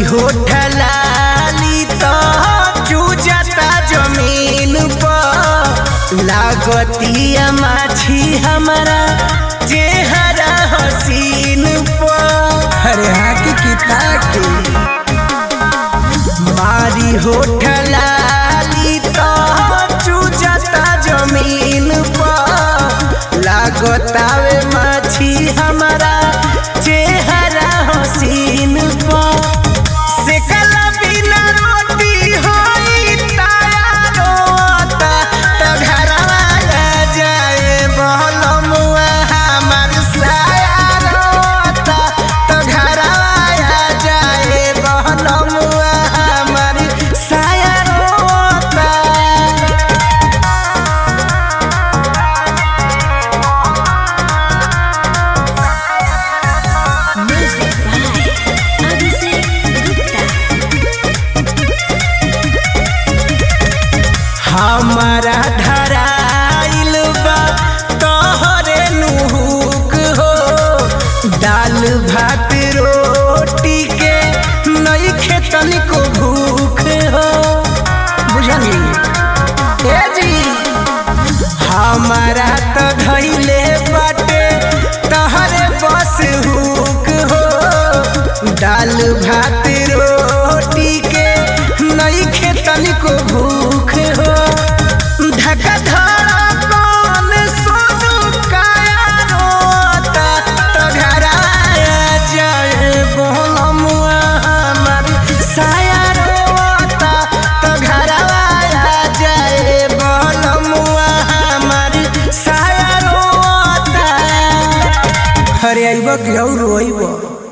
होठ लाली तो चूजता जमीन पर लागतिया माछी हमारा चेहरा हसीन पर अरे हाकी की ताकी मारी होठ लाली तो चूजता जमीन पर लागतावे माछी हमारा चेहरा हसीन पर सेकला बिना रोटी होई ताया रोता तो घरवा आ जाए बहलमुआ हमार साया रोता तो घरवा आ जाए बहलमुआ हमार साया रोता Music by Abhishek Gupta. हमारा धराइल बा तोहरे नुहुक हो दाल भात रोटी के नइखे तनिको भूख हो बुझली ए जी हमारा तो धैले बाटे तहरे बस हुक हो दाल भात रोटी के नइखे तनिको भूख हो धका धड़कन सोनू काया रोता तो घराया जाए बोलमुआ हमार साया रोता तो घरवाया जाए बोलमुआ हमार साया रोता अरे आइब कि और रोइब